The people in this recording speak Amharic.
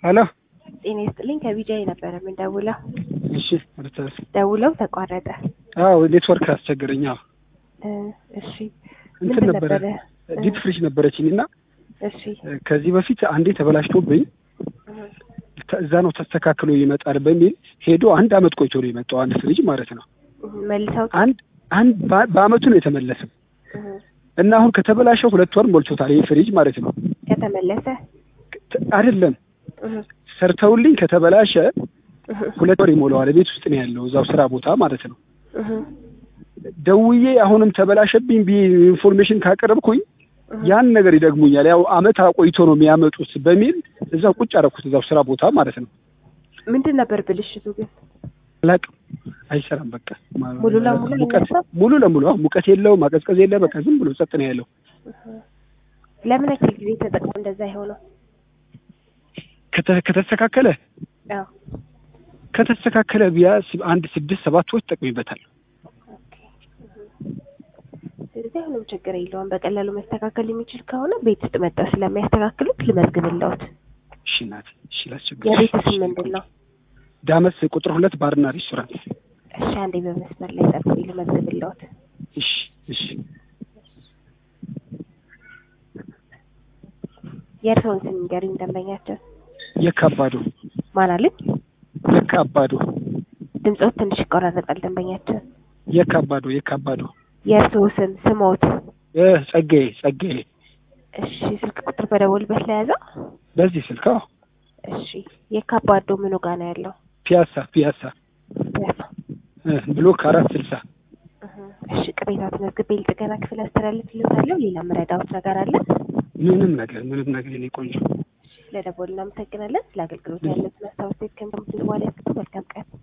ሄሎ ጤና ይስጥልኝ ከቢጃይ ነበረ የምንደውለው። እሺ ርታስ ደውለው ተቋረጠ። አዎ ኔትወርክ አስቸገረኝ። አዎ እ እሺ እንትን ምንድን ነበረ ነበረ? ዲፕ ፍሪጅ ነበረችኝ እና እሺ ከዚህ በፊት አንዴ ተበላሽቶብኝ እህ፣ ተ- እዛ ነው ተስተካክሎ ይመጣል በሚል ሄዶ አንድ አመት ቆይቶ ነው የመጣው አንድ ፍሪጅ ማለት ነው። እህ፣ መልሰው አንድ አንድ በ- በአመቱ ነው የተመለሰው እህ፣ እና አሁን ከተበላሸው ሁለት ወር ሞልቶታል ይህ ፍሪጅ ማለት ነው። ከተመለሰ ት- አይደለም እህ፣ ሰርተውልኝ ከተበላሸ እህ፣ ሁለት ወር ይሞላዋል። ቤት ውስጥ ነው ያለው እዛው ስራ ቦታ ማለት ነው። እህ፣ ደውዬ አሁንም ተበላሸብኝ ብዬ ኢንፎርሜሽን ካቀረብኩኝ እህ። ያን ነገር ይደግሙኛል። ያው አመት አቆይቶ ነው የሚያመጡት በሚል እዛው ቁጭ አደረኩት እዛው ስራ ቦታ ማለት ነው። ምንድን ነበር ብልሽቱ ግን? አላቅም አይሰራም። በቃ ማ- ሙሉ ለሙሉ ሙቀት አይነሳም? ሙሉ ለሙሉ አዎ፣ ሙቀት የለው ማቀዝቀዝ የለ በቃ ዝም ብሎ ጸጥ ነው ያለው። እህ። ለምን ያክል ጊዜ ተጠቅሞ እንደዛ የሆነው? ከተ- ከተስተካከለ አዎ ከተስተካከለ ቢያንስ አንድ ስድስት ሰባት ወር ተጠቅሜበታል። ኦኬ። እህ። ስለዚህ አሁንም ችግር የለውም። በቀላሉ መስተካከል የሚችል ከሆነ ቤት ውስጥ መጣው ስለሚያስተካክሉት ልመዝግብለውት። እሺ እናቴ፣ እሺ ላስቸግር። የቤት ስም ምንድን ነው? ዳመስ ቁጥር ሁለት ባርና ሬስቶራንት። እሺ አንዴ በመስመር ላይ ጠብቁ ልመዝግብለውት። እሺ እሺ የእርስዎን ስም ንገሪኝ ደንበኛቸው የካባዶ ማን አለኝ? የካባዶ ድምፆት ትንሽ ይቆራረጣል ደንበኛቸው። የካባዶ የካባዶ የእርስዎ ስም ስሞት? እ ጸጋዬ ጸጋዬ እሺ ስልክ ቁጥር በደወልበት ላይ ያዘው? በዚህ ስልክ አዎ እሺ የካባዶ ምኑ ጋር ነው ያለው? ፒያሳ ፒያሳ ፒያሳ። እ ብሎክ አራት ስልሳ እህ። እሺ ቅሬታ ተመዝግቤ ልጥገና ክፍል አስተላልፍልዎታለሁ። ሌላ መረዳዎት ነገር አለ? ምንም ነገር ምንም ነገር የኔ ቆንጆ ለደወል እናመሰግናለን። ስለ አገልግሎት ያለትን አስተያየት ከምትል በኋላ ያስቀጡ። መልካም ቀን